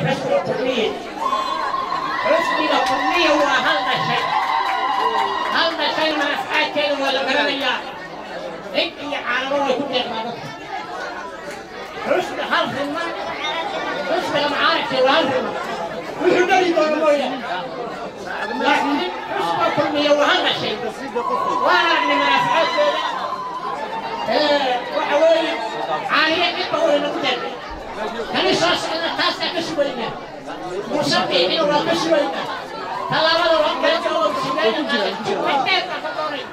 حسب الكلية حسب الكلية هو هذا الشيء هذا الشيء ما أفعال ولا كلام انت على روح كل ما حسب حرف ما حسب المعارك والهرم وش قال يقول لكن حسب الكلية وهذا الشيء وانا من أفعال وحوالي عالية يبقوا لنقدر كان يصاص أنا تاسع كسبينا مصبي إنه ما كسبينا هلا ما لو ربنا جوا كسبينا ما كتير ما كتورين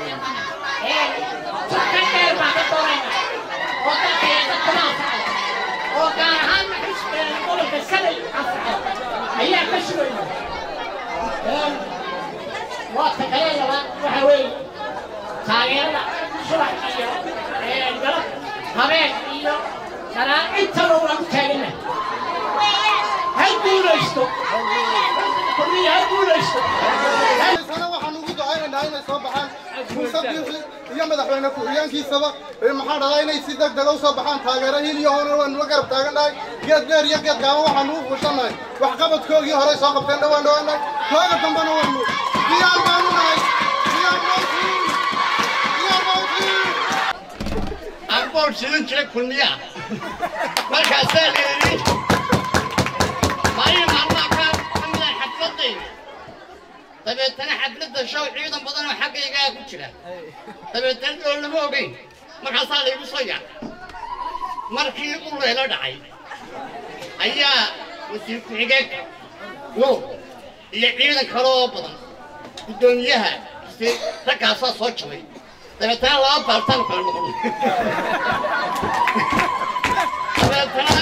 كتير ما كتورين وكتير كتورين وكان هم كسبينا نقول في السنة أفعل هي كسبينا وقت كلينا وحوالي taageerada subax iyo galab habeen iyo sanaa intaba waan u taagana ha guulaysto kulmiya ha guulaysto sana waxaan ugu ducaynaynaa inay soo baxaan muuse biixi iyo madaxweyne ku-xigeenkiisaba ee maxaa dhahdaa inay si deg dega u soo baxaan taageero hil iyo hoona waanu la garab taagannahay geed dheer iyo geed gaaban waxaanu u fuushannahay waxqabadkoogii horey soo qabteen dhawaan dhawaannahay kooga dambana waanu diyaar baanu nahay diyaar bootiin diyaar bootiin arboon sidan jira kulmiyaa markaasaa la yidhi maalin maalmaha ka kamida xafladayda dabeetana xafladda show ciidan badan oo xaggaygaa ku jira dabeetana dhool lama ogeyn markaasaa laygu soo yaacay markii u leelo dhacay ayaa wasiir ku-xigeenka nuur iyo ciidan kale oo badan guddoomiyaha si raggaasaa soo jabay dabeetana laba baaltaan kala noqon dabeetana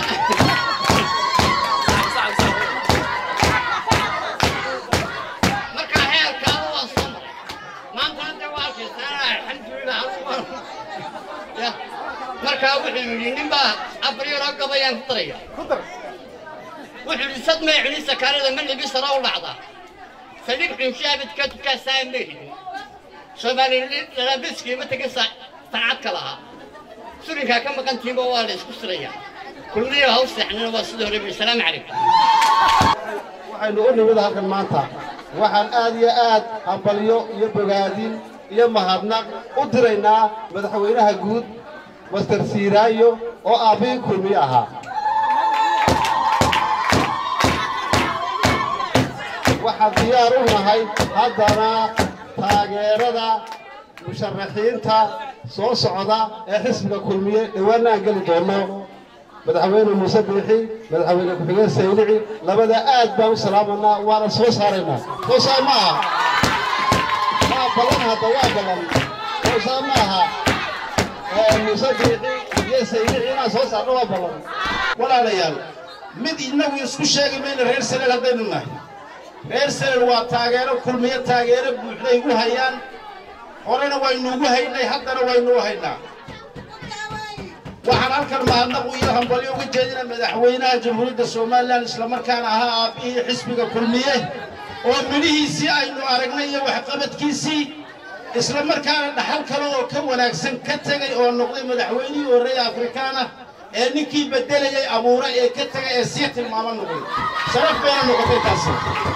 markaa heerkaa waa soo maray maantana dee waa arkaysaa alxamdulilah ya markaa wuxuu yidhi ninbaa afar yaroo gabayaan ku daraya wuxuu yidhi sad may cuni sakaarada ma libi sara u dhacdaa saliib xunshaabidka tukaasaa ma hidin soomaali lalabiskii ma tegin saacad ka lahaa surinkaa ka maqantiinba waa la isku sirayaa kulmiyo haw seexnina waa sidii hore salaamu calaykum waxaynu u nimid halkan maanta waxaan aad iyo aad hambalyo iyo bogaadin iyo mahadnaq u diraynaa madaxweynaha guud master siiraayo oo aabbihii kulmiye ahaa waxaan diyaar u nahay haddana taageerada musharaxiinta soo socda ee xisbiga kulmiye dhawaanna aan geli doono madaxweyne muuse biixi madaxweyne ku-xigeen saylici labada aad baan u salaamanaa waana soo saaraynaa soo saar ma aha waa ballan hadda waa ballan soo saar ma aha muuse biixi iyo saylici inaan soo saarno waa ballan walaalayaal mid innagu isku sheegi mayna reer sanel haddaynu nahay reer sanel waa taageero kulmiyo taageero buuxday u hayaan horena waynu ugu haynay haddana waynu u haynaa waxaan halkan mahadnaq iyo hambalyo uga jeedina madaxweynaha jamhuuriyadda somalilan islamarkaana ahaa aabbihii xisbiga kulmiye oo midhihiisii aynu aragnay iyo waxqabadkiisii islamarkaana dhaxal kale oo ka wanaagsan ka tegay oo noqday madaxweynihii horreeya afrikaana ee ninkii beddelayay abuura ee ka tegay ee sii tilmaamo noqday sharaf bayna noqotay taasi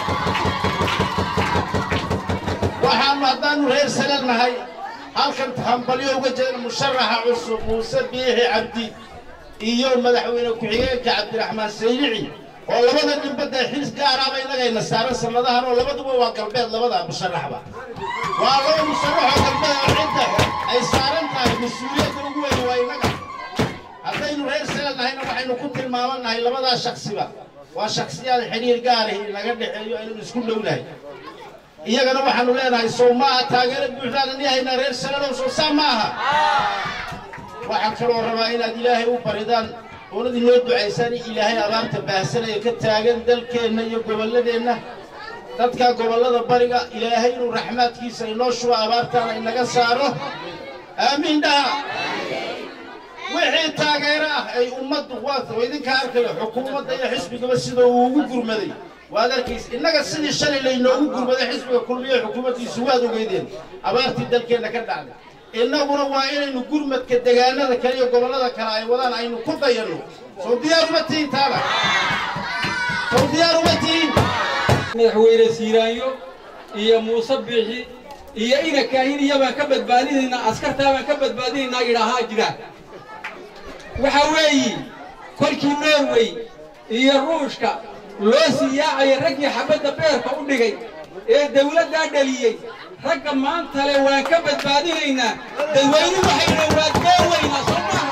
waxaanu haddaanu reer sanad nahay halkan hambalyo uga jeedna musharaxa cusub muuse biixi cabdi iyo madaxweyne ku-xigeenka cabdiraxmaan saylici oo labada ninbadda xis gaaraaba innagayna saaran sannadahan oo labaduba waa galbeed labada musharaxba waa laba musharaxoo galbeed oo cidda ay saaran tahay mas-uuliyadda ugu weyn waa innaga haddaynu reer sanad nahayna waxaynu ku tilmaamannahay labadaa shaksiba waa shaksiyaad xidhiir gaarahi naga dhexeeyo aynu isku dhownahay iyagana waxaanu leenahay sow ma aha taageero buuxdaan ani haynaa reer sanadow sow saa ma aha waxaan kaloo rabaa inaad ilaahay u baridaan oonad inoo ducaysaan in ilaahay abaarta baahsanaya ka taagan dalkeenna iyo gobolladeenna dadka gobollada bariga ilaahay inuu raxmaadkiisa inoo shubo abaartaana inaga saaro aamiin dhaha wixii taageero ah ay ummaddu waa idinka arkayo xukuumadda iyo xisbigaba sida uu ugu gurmaday waad arkaysa innaga sidii shalay laynoogu gurmaday xisbiga kulmiye xukuumaddiisu waad ogeydeen abaartii dalkeenna ka dhacday innaguna waa inaynu gurmadka degaanada kale iyo gobollada kale ay wadaan aynu ku dayanno soo diyaar uma tihin taana diyaar uma tihiin madaxweyne siiraanyo iyo muuse biixi iyo ina kaahin iyabaan ka badbaadinaynaa askartaa baan ka badbaadinaynaa idhaahaa jira waxa weeyi kolkii norway iyo ruushka loo sii yaacaya raggii xabadda beerka u dhigay ee dawladdaa dhaliyey ragga maanta le waan ka badbaadinaynaa dadweynuhu waxayna waa deen weynaa soo maaha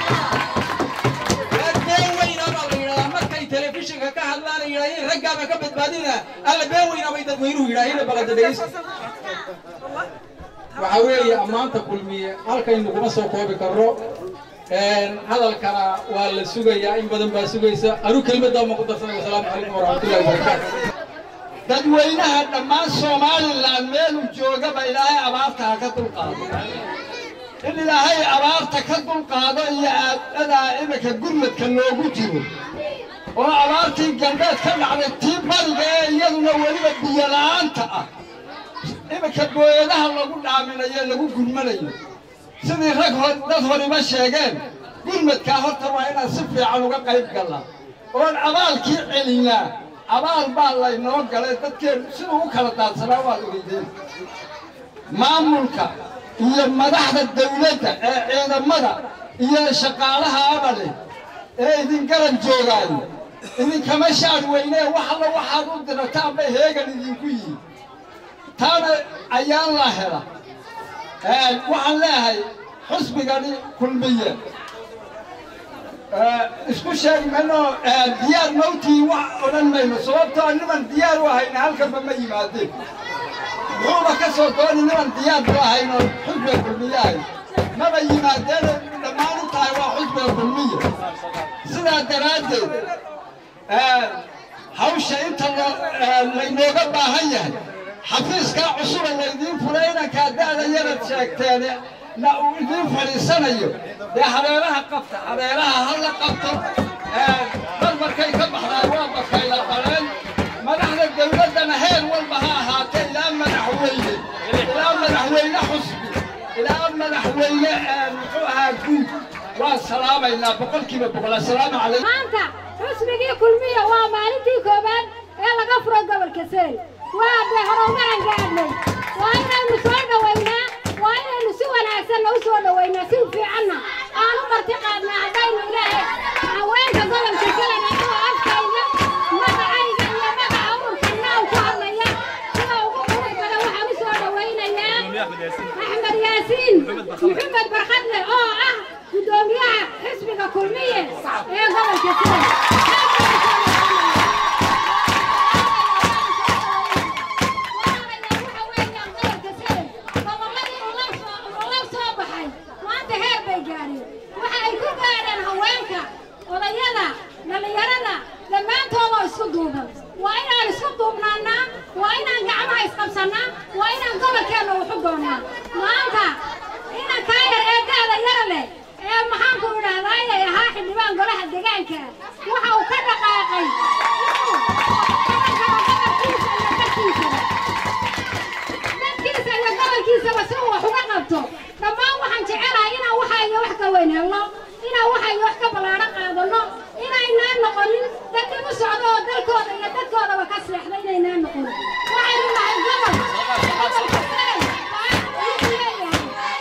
waa deen weynaa baa la yidhahdaa markay telefishinka ka hadlaan ay yidhahdeen raggaa baan ka badbaadinaa alla been weynaa bay dadweynuhu yidhaaheen balada dhegeysta waxa weeye ammaanta kulmiye halkaynu kuma soo koobi karno hadalkana waa la sugayaa in badan baa sugaysa anu kelmaddaa ma ku darsanay wasalaamu calaykum waraxmatullahi wabarakaatu dadweynaha dhammaan somalilan meeluu joogaba ilaahay abaarta ha ka dulqaado in ilaahay abaarta ka dulqaado iyo aadadaa iminka gurmadka loogu jiro oo abaartii galbeed ka dhacday tii bariga ee iyaduna weliba biyo la'aanta ah iminka booyadaha lagu dhaaminayo lagu gurmanayo sidii rag hor dad horiba sheegeen gurmadkaa horta waa inaan si fiican uga qayb gallaa oon abaalkii celinaa abaal baa laynoo galay dadkeen siduu u kala daadsanaa waad ogeydeen maamulka iyo madaxda dawladda ee ciidamada iyo shaqaalaha abale ee idin garab joogaayo idinkama shaadh weynee wax alla waxaad u dirataan bay heegan idinku yihin taana ayaan la hela waxaan leeyahay xusbigani kulmiye isku sheegi mayno diyaar mawtii wax odhan mayno sababtoo niman diyaar u ahayna halkanba ma yimaadeen muxuuba ka soo dooni niman diyaar u ahayn oo xusbiga kulmiye ahay maba yimaadeen dhammaan u tahay waa xusbiga kulmiye sidaa daraaddeed hawsha inta laynooga baahan yahay xafiiskaa cusuba laydiin fulay inankaa da'da yarad sheegteene na uu idiin fadhiisanayo dee habeelaha qabta habeelaha ha la qabto dad markay ka baxdaan waa bakayla qaleen madaxda dawladdana heer walba ha ahaatee ilaa madaxweyne ilaa madaxweyne xusbi ilaa madaxweyne muxuu ahaa guud waan salaamaynaa boqolkiiba boqol assalaamu calaykum maanta xusbigii kulmiya waa maalintii koowaad ee laga furo gobolka seel waa dee horumaran gaadhnay waa inaynu soo dhowaynaa waa inaynu si wanaagsanna u soo dhowaynaa si fiicanna aan u marti qaadnaa haddaynu ilaahay haweenka gobolka selena oo afkayga magacayga iyo magaca ururkanna u ku hadlaya sida ugu qurux badan waxaan u soo dhowaynayaa axmed yaasiin maxamed barkadle oo ah guddoomiyaha xisbiga kulmiye ee gobolka seel odayada dhallinyarada dhammaantoodoo isku duuban waa inaan isku duubnaannaa waa inaan gacmaha isqabsannaa waa inaan gobolkeenna wuxu doonnaa maanta inankaa yar ee da'da yara leh ee maxaanku idhahdaaye ahaa xildhibaan golaha degaanka waxa uu ka dhaqaaqay dadkiisa iyo gobolkiisaba si uu wax uga qabto dhammaan waxaan jecelahay inaan waxayga wax ka weyn helno inaan waxayga wax ka ballaadho qaadano inaynaan noqonin dad dib u socdo oo dalkooda iyo dadkoodaba ka seexda inaynaan noqonin waxaynu nahay gobol gobolka sare wuxuu leeyahay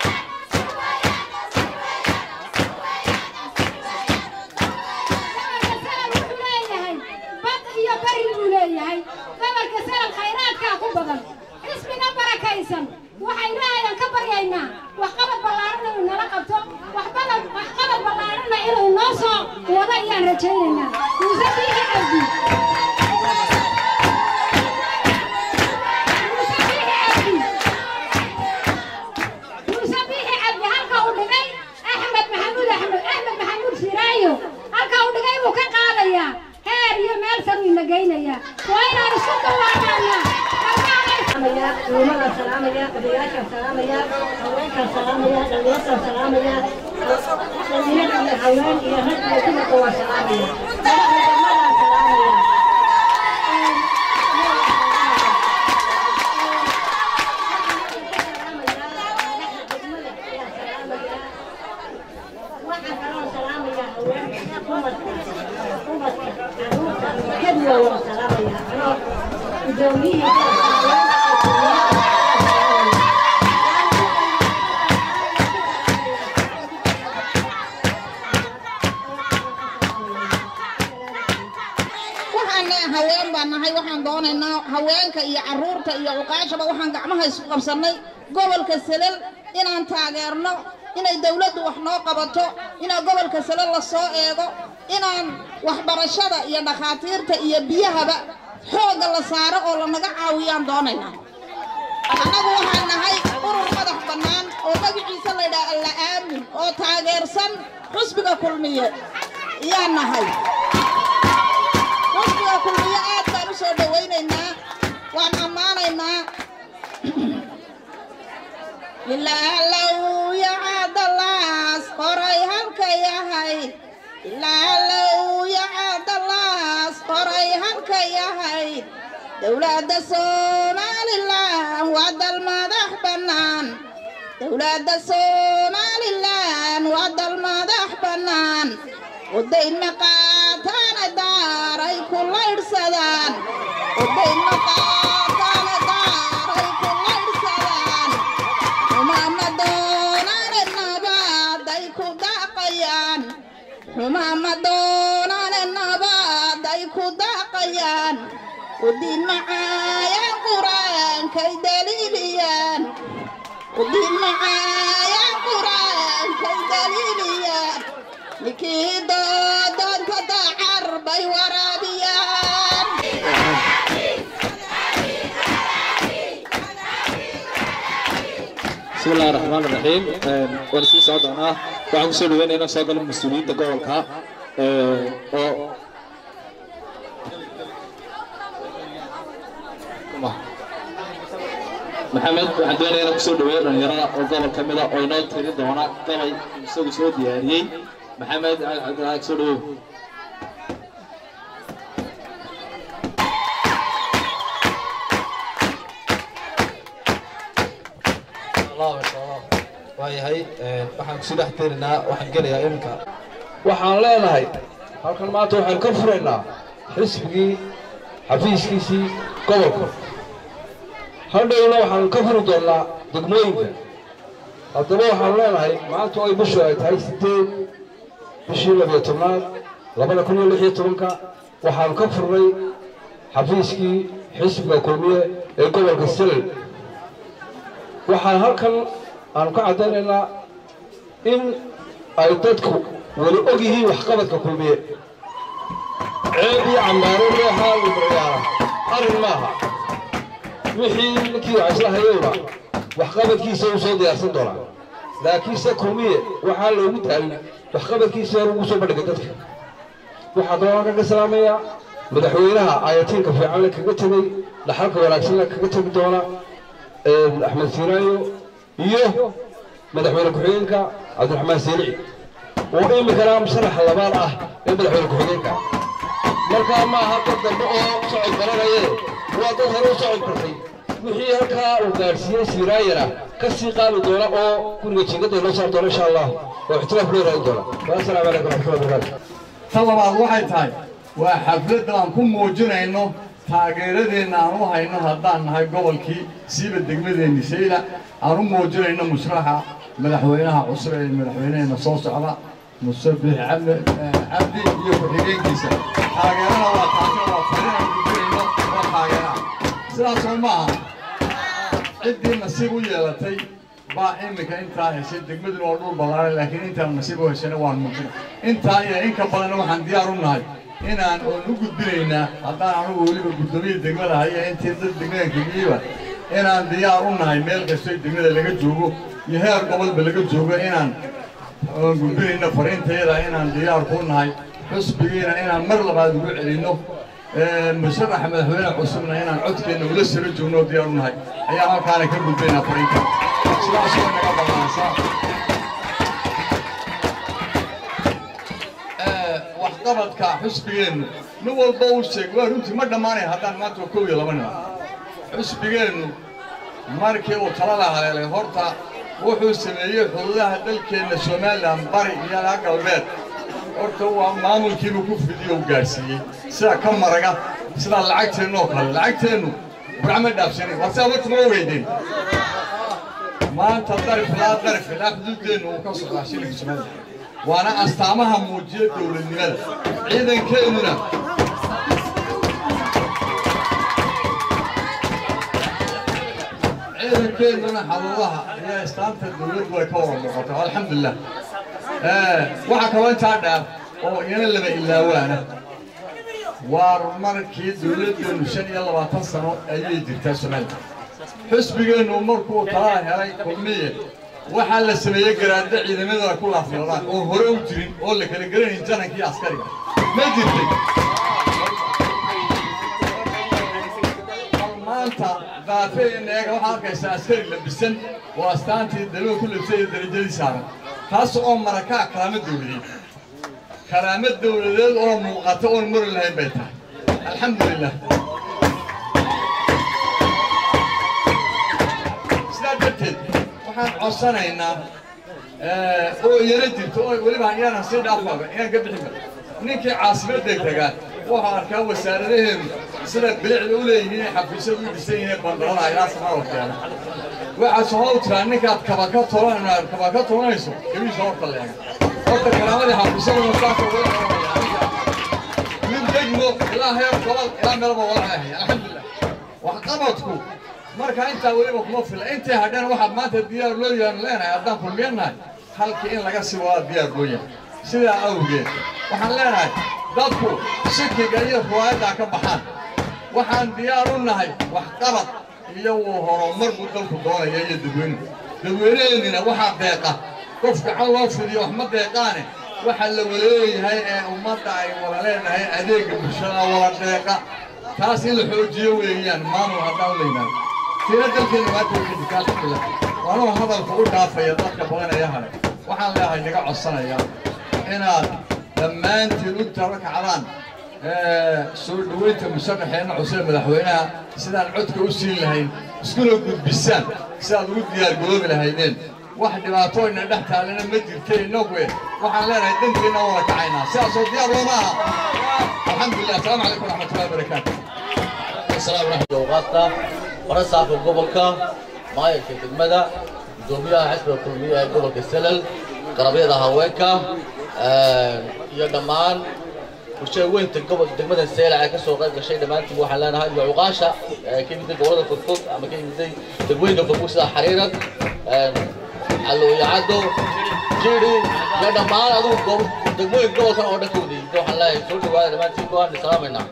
gobolka sare wuxuu leeyahay bad iyo bari buu leeyahay gobolka sare khayraadkaa ku badan xisbiga barakaysan waxay ilaahayan ka baryaynaa waxqabad ballaarana inuu nala qabto waxbada waxqabad ballaarana inuu noo soo wado ayaan rajaynaynaa muuse biixi cabdi muuse biixi cabdi muuse biixi cabdi halka uu dhigay axmed maxamuud axmed axmed maxamuud siraayo halka uu dhigay buu ka qaadayaa heer iyo meel saruu ina geynayaa waa inaan isku dawaanaanaa culimada salaamaya odayaasha salaamaya haweenka salaamaya dhalinyarta salaamaya dhalinyar iyo haween iyo rag iyo dumarka waa salaamaya ciidamada salaamaya waxaan kaloo salaamaya haweenka dumarka dumarka caruurta kulmiya waa salaamaya anoo gudoomiyihii waxaan leeyahay haween baan nahay waxaan doonaynaa haweenka iyo carruurta iyo cuqaashaba waxaan gacmaha isku qabsannay gobolka selel inaan taageerno inay dawladdu wax noo qabato inaa gobolka selel la soo eego inaan waxbarashada iyo dhakhaatiirta iyo biyahaba xoogga la saaro oo lanaga caawiyaan doonaynaa annagu waxaan nahay urur madax bannaan oo magaciisa laydhaha alla aamin oo taageersan xusbiga kulmiye ayaan nahay xusbiga kulmiye aad baan u soo dhowaynaynaa waan ammaanaynaa ilaalow yacadalaas qoray halka yahay ilaalow yacadalaas qoray halka yahay dowladda somalilan waa dal madax bannaan dowladda somalilan waa dal madax bannaan udayn maqaataana daaray ku laydhsadaan udayn maqaataana daaray ku laydhsadaan xumaama doonaane nabaaday ku daaqayaan xumaama doonaane nabaaday ku daaqayaan udiin macaayaan qur-aankay daliiliyaan udiin macaayaan qur-aankay daliiliyaan ninkii doodoonta dacar bay waraabiyaan بسم الله الرحمن الرحيم waan sii soo doonaa waxaan kusoo dhaweynaya inaan soo galo mas-uuliyiinta gobolka oo maxamed waxaan doonaya inaan kusoo dhaweeyo dhalinyarada oo gobol ka mida oo inoo tiri doona gabay isagu soo diyaariyey maxamed cabdilaahi kusoo dhaweeyo waayahay waxaan kusii dhex teenaynaa waxaan gelayaa iminka waxaan leenahay halkan maanta waxaan ka furaynaa xisbigii xafiiskiisii gobolka hadhowna waxaan ka furi doonnaa degmooyinka haddaba waxaan leenahay maanta oo ay bishu ay tahay sideed bishii labiyo tobnaad labada kun iyo lix iyo tobanka waxaan ka furnay xafiiskii xisbiga kulmiye ee gobolka selel waxaan halkan aanu ka caddaynaynaa in ay dadku weli og yihiin waxqabadka kulmiye ceeb iyo cambaaro leehaa librayaala arrin maaha wixii ninkii wax isla hayowna waxqabadkiisa uu soo diyaarsan doonaa laakiinse kulmiye waxaa loogu taalin waxqabadkiisa hor ugu soo bandhigay dadka waxaa kaloo halkan ka salaamayaa madaxweynaha ayatiinka fiicanle kaga tegey dhaxalka wanaagsanle kaga tegi doona axmed siinaayo iyo madaxweyne ku-xigeenka cabdiraxmaan siilici oo iminkana musharaxa labaad ah ee madaxweyne ku-xigeenka markaa maaha dad dambe oo socod garanaye waa dad hore u socod kartay wixii halkaa uu gaadhsiiyey siiraayana ka sii qaadi doona oo guriga jiingadda inoo saar doona insha allah oo ixtiraaf loo raadin doona assalaamu calaykum raxmatullahi wabarakaatu tan labaad waxay tahay waa xafladda aan ku muujinayno taageeradeenna aan u hayno haddaan nahay gobolkii siiba degmadeenni sayla aan u muujinayno mushraxa madaxweynaha cusub ee madaxweyneheenna soo socda muse biix cabdi cabdi iyo ku-xigeenkiisa taageerana waa taasina waa fariin aan gudinayno waa taageeraha sidaasoo maaha ciddii nasiib u yeelatay baa iminka intaa heshay degmaduna waa dhul ballaaran laakiin intaan nasiib u heshayna waan muujina intaa iyo in ka badanna waxaan diyaar u nahay inaan oon u gudbinaynaa haddaan anugu weliba guddoomiya degmada haya intii dad degmadan keliyiba inaan diyaar u nahay meel kastoo degmada laga joogo iyo heer gobolba laga joogo inaan oon gudbinayno fariintayada inaan diyaar ku nahay xusbigiina inaan mar labaad ugu celinno musharaxa madaxweyne cusubna inaan codkeenna ula saro joogno oo diyaar u nahay ayaan halkaana ka gudbaynaa fariinta sidaasoo naga ballaansaa waxqabadka xusbigeennu nin walba uu sheegay waa runtii ma dhammaanaya haddaan maanta waa kow iyo laba nin xusbigeennu markii uu talada haleelay horta wuxuu sameeyey xuduudaha dalkeenna somalilan bari iyo ilaa galbeed horta waa maamulkiibuu ku fidiyo u gaadhsiiyey sida ka maraga sidaa lacagteennu oo kale lacagteennu gacma dhaafsanin waa sidaa warta ma ogeydeen maanta darif ilaa darif ilaa xuduuddeennu uu ka socdaa shilinka somaliland waana astaamaha muujiya dowladnimada ciidankeennuna ciidankeennuna xaruuraha iyo istaanta dowladdu way ka wada muuqataa alxamdulilah waxaa kaloo intaa dhaaf oo iyana laba ilaawaana waar markii dowladdeenu shan iyo labaatan sano ayay jirtaa somaliland xisbigeennu markuu talaa helay kulmiye waxaa la sameeyey garaadda ciidamadana ku laafyoodaan oo hore u jirin oo la kala garanayn janankii askariga ma jirtay bal maanta daafeena eega waxaa arkaysaa askari labisan oo astaantii daluu ku labsay iyo darajadii saaran taas oo marakaa karaamo dowladeed karaamo dowladeed oo muuqata oon mari lahayn bay tahay alxamdulilah sidaa darteed waxaan codsanaynaa oo iyana jirto oo weliba iyaanan sii dhaafaba inaan ka bixinba ninkii caasimadda tagaa wuxuu arkaa wasaaradaheenu sida bilicda u leeyihiin xafiisyadu u dhisan yihiin bandarada ilaa samada keena waxaa soo tiraa ninkaad kaba ka tolan kaba ka tolanayso gabiisa horta leega horta karaamadii xafiisyaduna saasa wada min degmo ilaa heer gobol ilaa meelba wada ahay alxamdulilah waxqabadku marka intaa weliba kuma fila intii hadheen waxaad maanta diyaar loo yahan leenahay haddaan kulmeennahay halkii in laga sii wadaa diyaar loo yahay sidaa awgeed waxaan leenahay dadku shikiga iyo ruwaayaddaa ka baxaan waxaan diyaar u nahay waxqabad iyo wuu horumar buu dalku doonaya iyo dadweynuhu dadweynaheennina waxaa deeqa qof gacan loo fidiyo wax ma deeqaane waxa la waleeyahay ee ummadda ay wada leenahay adeegga bulshada wada deeqa taas in la xoojiyo weeyaan maamul haddaan u leynaayo tiina dalkeena maanta way ka jirta alxamdulilah waanuu hadalka u dhaafaya dadka badan ee hare waxaan leeyahay naga codsanaya inaad dhammaantiin u tarakacdaan soo dhoweynta musharaxeena cusub madaxweynaha sidaan codka u siin lahayn iskuna gudbisaan sidaad ugu diyaargaroobi lahaydeen wax dhibaatooyna dhex taalena ma jirta innagu waxaan leenahay dankeena wada kacaynaa sidaasoo diyaar looma aha alxamdulilah asalaamu calaykum waraxmatullahi wabarakaatu السلام ورحمة الله وبركاته ورسا في قبلك مايك دقمدا قدوميها حسب الكلمية قبلك السلل قرابية هوايكا يا دمان وشيء وين تقبل دقمدا السيلة على كسو غير شيء دمان تبو حلانا هاي وعقاشة كيف يدي قولة في الفوق أما كيف يدي تقوين في الفوق سلا حريرا علو يعادو جيري يا دمان أدو قبل دقموين قبل كان أودا كودي دو حلانا سوتي وانا دمان تيكو هان سلامنا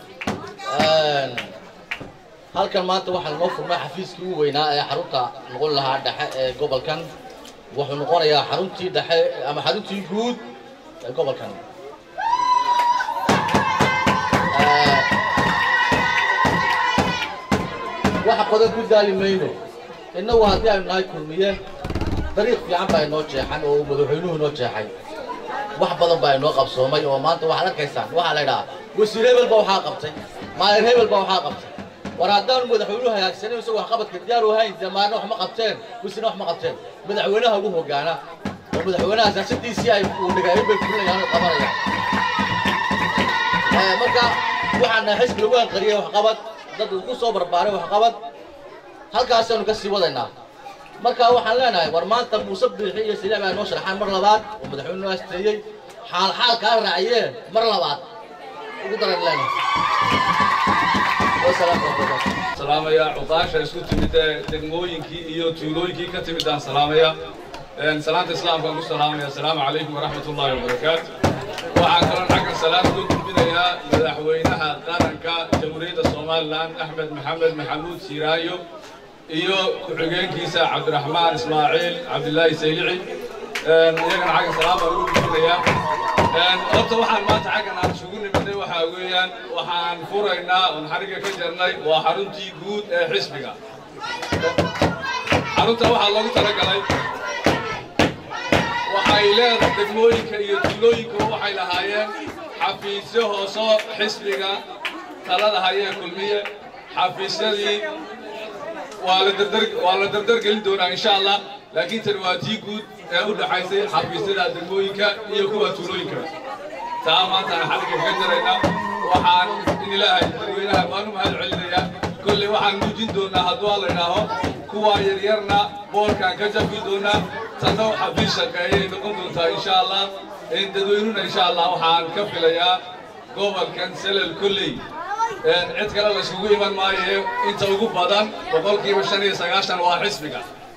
halkan maanta waxaan noo furnay xafiiskii ugu weynaa ee xarunta noqon lahaa dhexe ee gobolkan wuxuu noqonayaa xaruntii dhexe ama xaruntii guud ee gobolkan waxa badan ku daali mayno innagu haddii aynu nahay kulmiye dariiq fiican baa inoo jeexan oo madaxweynuhu inoo jeexay wax badan baa inoo qabsoomay oo maanta waxaad arkaysaan waxaa la idhahaa wasiir hebel baa waxaa qabtay maayer hebel baa waxaa qabtay war haddaan madaxweynuhu hagaagsanin isagoo waxqabadka diyaar u hayn damaana wax ma qabteen wisina wax ma qabteen madaxweynaha ugu hogaana oo madaxweynaha siyaasadiisii ay uu dhigaayin bay fulinayaan oo qabanayaan marka waxaan nahay xisbi lagu anqariyey waxqabad dad ku soo barbaaray waxqabad halkaasaanu ka sii wadaynaa marka waxaan leenahay war maanta muuse biixi iyo siliic baa noo sharaxaan mar labaad oo madaxweynuhu asteeyey xaal xaal kaa raaciyeen mar labaad ugu daran leenahay salaamaya cuqaasha isku timid ee degmooyinkii iyo tuulooyinkii ka timid aan salaamaya salaanta islaamkaan ku salaamaya asalaamu calaykum waraxmat ullaahi wabarakaatu waxaan kaloo xaggan salaam uga gudbinayaa madaxweynaha qaranka jamhuuriyadda somalilan axmed maxamed maxamuud siiraayo iyo ku-xigeenkiisa cabdiraxmaan ismaaciil cabdilaahi saylici iyagana xaggan salaam baan uga gudbinayaa horta waxaan maanta xaggan aan isugu nimidnay waxaa weeyaan waxaan furaynaa oon xariga ka jarnay waa xaruntii guud ee xisbiga xarunta waxaa loogu talagalay waxay leedahay degmooyinka iyo tuulooyinka waxay lahaayeen xafiisyo hooso xisbiga talada hayee kulmiye xafiisyadii waa la dardar waa la dardargelin doonaa insha allah laakiin tani waa tii guud ee u dhaxaysay xafiisyada degmooyinka iyo kuwa tuulooyinka taa maanta aan xaliga kaga jaraynaa waxaan in ilaahay iibin doonaa hadduu alla idhaaho kuwa yaryarna boolkaan ka jabi doonaa tanna xafiis shaqeeyay noqon doontaa insha allah dadweynuna insha allah waxaan ka filayaa gobolkan selel kolley cid kale la isugu iman maayo inta ugu badan boqolkiiba shan iyo sagaashan waa xisbiga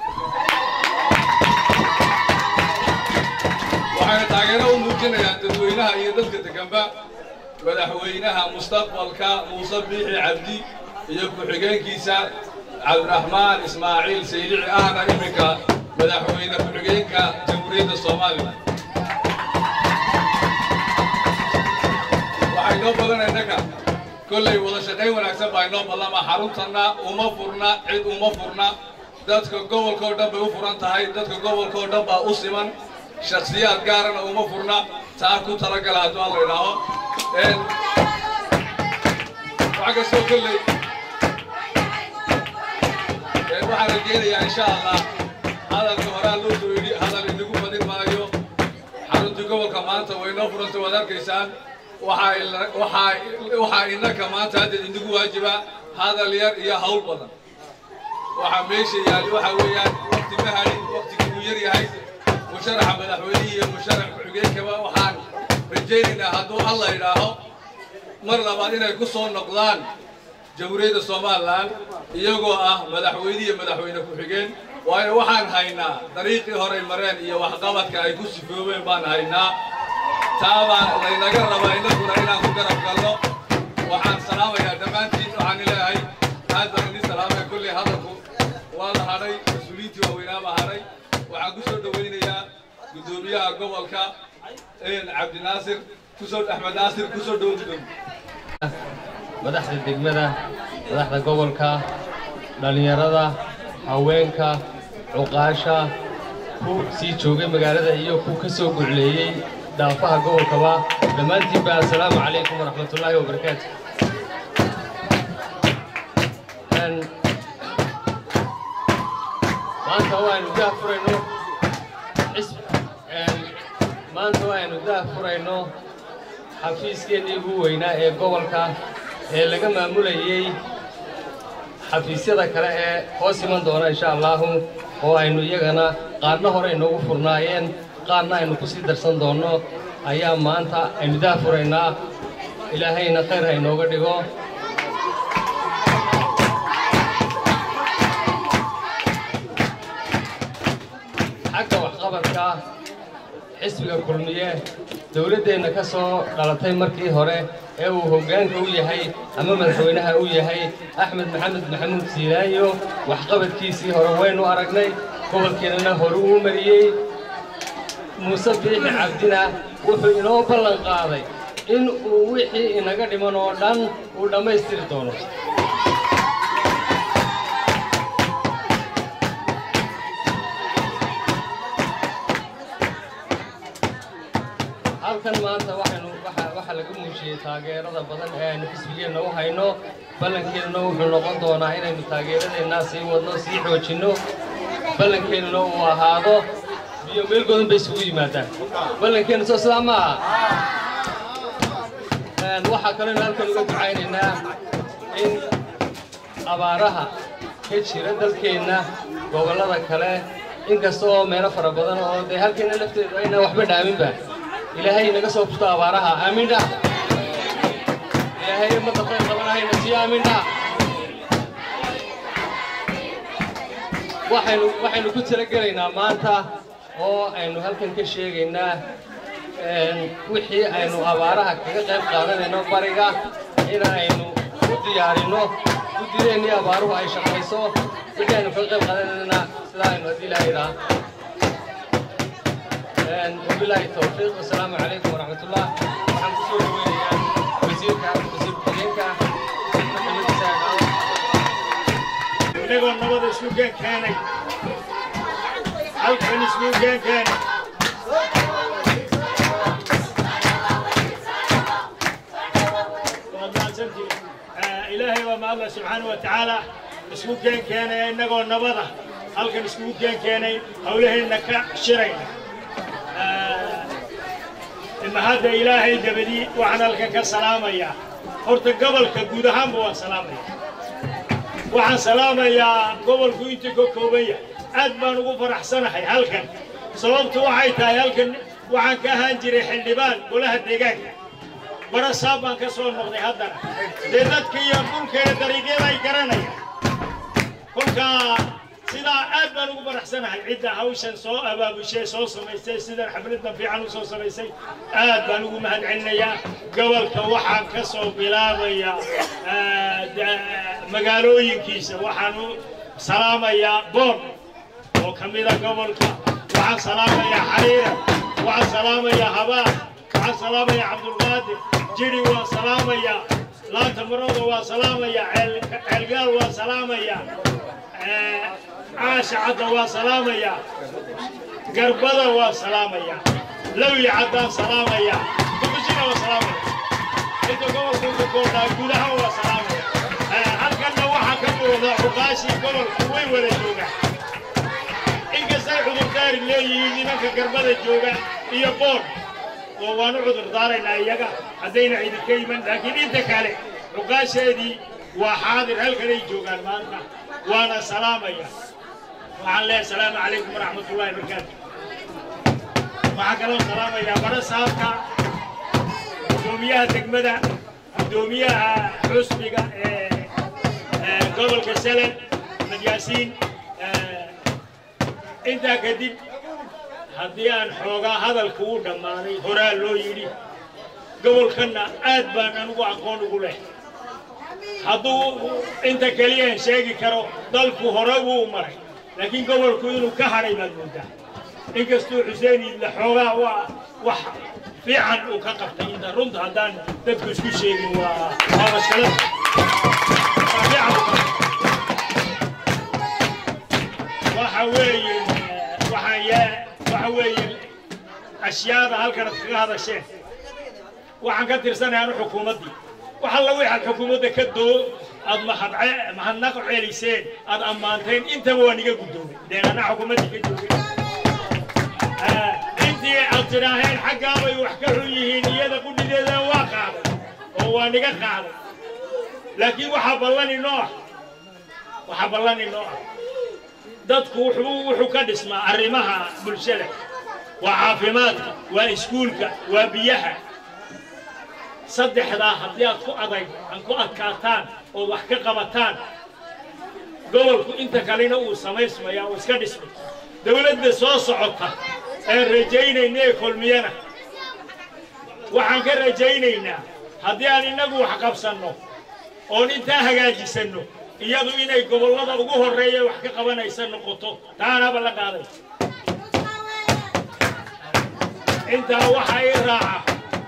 waxayna taageero u muujinayaan dadweynaha iyo dadka deganba madaxweynaha mustaqbalka muuse biixi cabdi iyo ku-xigeenkiisa cabdiraxmaan ismaaciil saylici ahna iminka madaxweyne ku-xigeenka jamhuuriyadda soomaaliya waxay noo badan innaga kollay wada shaqayn wanaagsan baa inoo ballama xaruntanna uma furna cid uma furna dadka gobolka oo dhan bay u furan tahay dadka gobolka oo dhan baa u siman shakhsiyaad gaarana uma furna taa ku talagala hadduu alla idhaaho waxa kastoo kolley waxaan rajeynayaa insha allah hadalka horaa loo soo yidhi hadal inagu badin maayo xaruntii gobolka maanta way noo furantay waad arkaysaan waxaa innaka maanta hadda inagu waajiba hadal yar iyo hawl badan waxaa meesha yaali waxaa weeyaan wakti ma hadhin waktigii uu yar yahay musharaxa madaxweynihii iyo musharax ku-xigeenkaba waxaan rajaynaynaa hadduu alla idhaaho mar labaad inay ku soo noqdaan jamhuuriyadda somalilan iyagoo ah madaxweyne iyo madaxweyne ku-xigeen waayo waxaan haynaa dariiqii horay mareen iyo waxqabadka ay ku sifoobeen baan haynaa taabaa laynaga rabaa innaguna inaan ku garab galno waxaan salaamayaa dhammaantiin waxaan leeyahay aad baan idin salaamaya kolley hadalku waa la hadhay mas-uuliyiintii waaweynaa baa hadhay waxaan ku soo dhowaynayaa guddoomiyaha gobolka cabdinaasir kusoo axmed naasir kusoo dhow madaxda degmada madaxda gobolka dhallinyarada haweenka cuqaasha ku sii joogay magaalada iyo ku ka soo gucleeyey dhaafaha gobolkaba dhammaantiinba assalaamu calaykum waraxmatullaahi wabarakaatu maanta waaynu dah furayno maanta waaynu dah furayno xafiiskeennii ugu weynaa ee gobolka ee laga maamulayey xafiisyada kale ee hoos iman doona insha allaahu oo aynu iyagana qaarna hore inoogu furnaayeen qaarna aynu ku sii darsan doonno ayaa maanta aynu dah furaynaa ilaahayna khayr ha inooga dhigo xagga waxqabadka xisbiga kulmiye dowladdeenna ka soo dhalatay markii hore ee uu hoggaanka u yahay ama madaxweynaha u yahay axmed maxamed maxamuud siilaayo waxqabadkiisii hore waynu aragnay gobolkeennana hore uu mariyey muuse biixi cabdina wuxuu inoo ballan qaaday in uu wixii inaga dhiman oo dhan uu dhammaystiri doono halkan maanta waxaynu waxaa laga muujiyey taageerada badan ee aynu xisbigeenna u hayno ballankeenna wuxuu noqon doonaa inaynu taageeradeennaa sii wadno sii xoojinno ballankeenna uu ahaado biyo meel godan bay isugu yimaadaan ballankeenna soo sidaa ma aha waxaa kaloo halkan uga ducaynaynaa in abaaraha ka jira dalkeenna gobollada kale inkasta oo meelo fara badan oo dee halkeenna lafteedu ayna waxba dhaaminba ilaahay naga soo furto abaaraha aamin dha ilaahay ummadda khayr qabanahayna siiyo aamin dha waxaynu waxaynu ku talagelaynaa maanta oo aynu halkan ka sheegaynaa wixii aynu abaaraha kaga qayb qaadanayno bariga in aynu u diyaarinno guddideennii abaaruhu ay shaqayso wixii aynu kaga qayb qaadanayna sidaa aynu haddii ilaahay idhaa وبالله التوفيق والسلام عليكم ورحمة الله وحمد الله ويا وزيرك وزير كلينك inagoo nabada isku geen keenay halkan isku geen keenay ilaahay waa mahadla subxaana wa tacaala isku geen keenay inagoo nabada halkan iskugu geen keenay howlaheenna ka shirayna mahadda ilaahay dabadii waxaan halkan ka salaamayaa horta gobolka guud ahaanba waan salaamaya waxaan salaamayaa gobolku intii ka kooban yahay aad baan ugu faraxsanahay halkan sababtu waxay tahay halkan waxaan ka ahaan jiray xildhibaan golaha deegaanka barasaab baan ka soo noqday haddana dee dadka iyo dhulkeeda dariiqyada ay garanayaan kolkaa sidaa aad baan ugu faraxsanahay cidda hawshan soo abaabushay soo samaysay sidan xafladan fiican u soo samaysay aad baan ugu mahadcelinayaa gobolka waxaan ka soo bilaabayaa magaalooyinkiisa waxaan u salaamayaa boon oo ka mida gobolka waxaan salaamayaa xariira waxaan salaamayaa habaan waxaan salaamayaa cabdulqaadir jiri waan salaamayaa laanta marooda waan salaamayaa ceelgaal waan salaamayaa caasha cadda waan salaamayaa garbada waan salaamayaa lawyi caddaan salaamayaa duqishina waan salaamayaa inta gobolka uka koordhaa gudaha waan salaamayaa halkanna waxaa ka muuqda cuqaashii gobolku way wada joogaan inkastay cudurdaari leeyihiin nimanka garbada jooga iyo boon oo waan u cudurdaaraynaa iyaga haddayna idinka iman laakiin inta kale cuqaasheedii waa xaadir halkanay joogaan maanta waana salaamaya waxaan leeyahay asalaamu calaykum waraxmatullahi wabarakaatu waxaan kaloo salaamayaa bara saabka guddoomiyaha degmada guddoomiyaha xusbiga ee gobolka selen axmed yaasiin intaa kadib haddii aan xoogaa hadalka u dhammaaday horaa loo yidhi gobolkanna aad baan anugu aqoon ugu leh hadduu inta keliyaan sheegi karo dalku hore wuu maray laakiin gobolku inuu ka hadhay baad moodaa inkastuu xuseen idla xoogaa waa wax fiican uu ka qabtay inta runta haddaan dadku isku sheegin waa waa mashkalad waa fiican uu ka qabtay waxa weeye waxaan yaa waxa weeye ashyaada halkan ad kaga hadasheen waxaan ka tirsanahay anu xukuumaddii wax alla waxaad xukuumadda ka doo aad mahadce mahadnaq celiseen aad ammaanteen intaba waa niga guddoomay deen anaa xukuumaddii ka joogay intii aad tidhaaheen xaggaabay wax ka xun yihiin iyada qudhideeda waa qaaday oo waa niga qaaday laakiin waxaa ballan inoo ah waxaa ballan inoo ah dadku wuxuu wuxuu ka dhismaa arrimaha bulshada waa caafimaadka waa iskuulka waa biyaha saddexdaa haddii aad ku adag aan ku adkaataan oo wax ka qabataan gobolku inta kalena uu samaysmaya uu iska dhismay dawladda soo socota ee rajaynayna ee kulmiyana waxaan ka rajaynaynaa haddii aan innagu wax qabsanno oon intaa hagaajisanno iyadu inay gobollada ugu horreeya wax ka qabanaysa noqoto taanaba la qaaday intaa waxaa ii raaca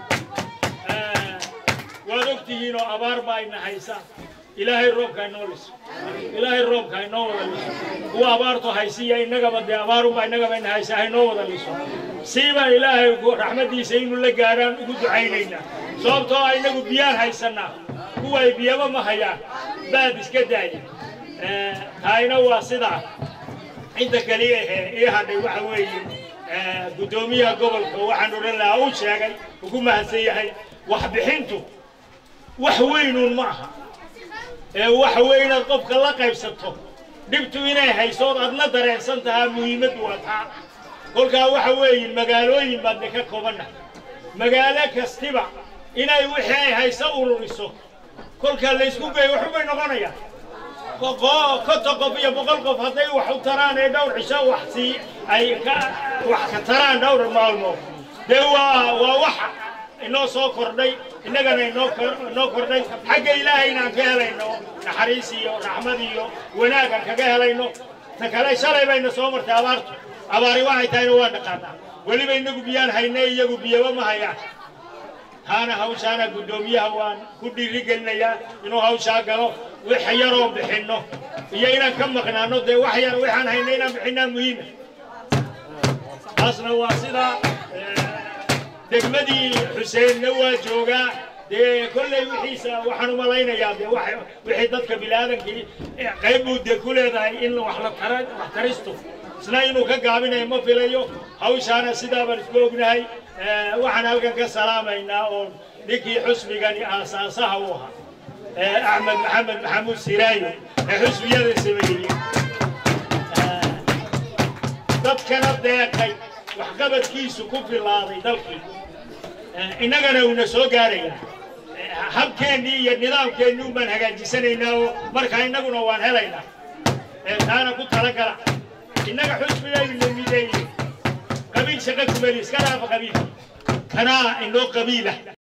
waad og tihiin oo abaar baa ina haysaa ilaahay roobka inoo liso ilaahay roobka inoo wada liso kuwa abaartu haysiya innagaba dee abaarunbaa innagaba ina haysaa hainoo wada liso siibaan ilaahay raxmaddiisa inuu la gaadhaan ugu ducaynaynaa sababtoo ah innagu biyaan haysannaa kuwa ay biyaba ma hayaan baad iska daaya taayna waa sidaa inta kaliya ahee ii hadhay waxa weeye guddoomiyaha gobolka waxaan odhan lahaa uu sheegay uu ku mahadsan yahay waxbixintu wax weynuun ma aha ee waxa weeye inaad qofka la qaybsato dhibtu inay haysood adna dareensan tahaa muhiimaddu waa taa kolkaa waxa weeye magaalooyin baadna ka koobanna magaalo kastiba inay wixii ay hayso ururiso kolkaa laysku geeyo waxubay noqonayaan konton qof iyo boqol qof hadday wax u taraan ee dhowr cisho wax sii ay ka wax ka taraan dhowr maalmood dee waa waa wax inoo soo kordhay innagana inoo inoo kordhay xagga ilaahay inaan ka helayno naxariis iyo raxmad iyo wanaag aan kaga helayno ta kale shalay bayna soo martay abaartu abaari waxay tahayna waa dhaqaanaa weliba inagu biyaan hayne iyagu biyaba ma hayaan taana hawshaana guddoomiyaha waan ku dhiirigelinayaa inuu hawshaa galo wax yaroo bixinno iyo inaan ka maqnaano dee wax yar waxaan hayna inaan bixinaa muhiima taasna waa sidaa degmadii xuseenna waa joogaa dee kolley wixiisa waxaan u malaynayaa dee wixii dadka bilaaadankii qayb buu dee ku leedahay in wax la tara wax taristo isna inuu ka gaabinayo ma filayo hawshaana sidaa baan isku ognahay waxaan halkan ka salaamaynaa oo ninkii xusbigani aasaasaha u ahaa axmed maxamed maxamuud siraayo ee xusbiyada sameeyey dadkana deeqay waxqabadkiisu ku filaaday dalkii innagana uuna soo gaarayaa habkeennii iyo nidaamkeennii un baan hagaajisanaynaa oo markaa innaguna waan helaynaa taana ku talagala innaga xusbigaynu la mideeyey qabiil shaqa kumeli iska dhaafa qabiil kanaa inoo qabiila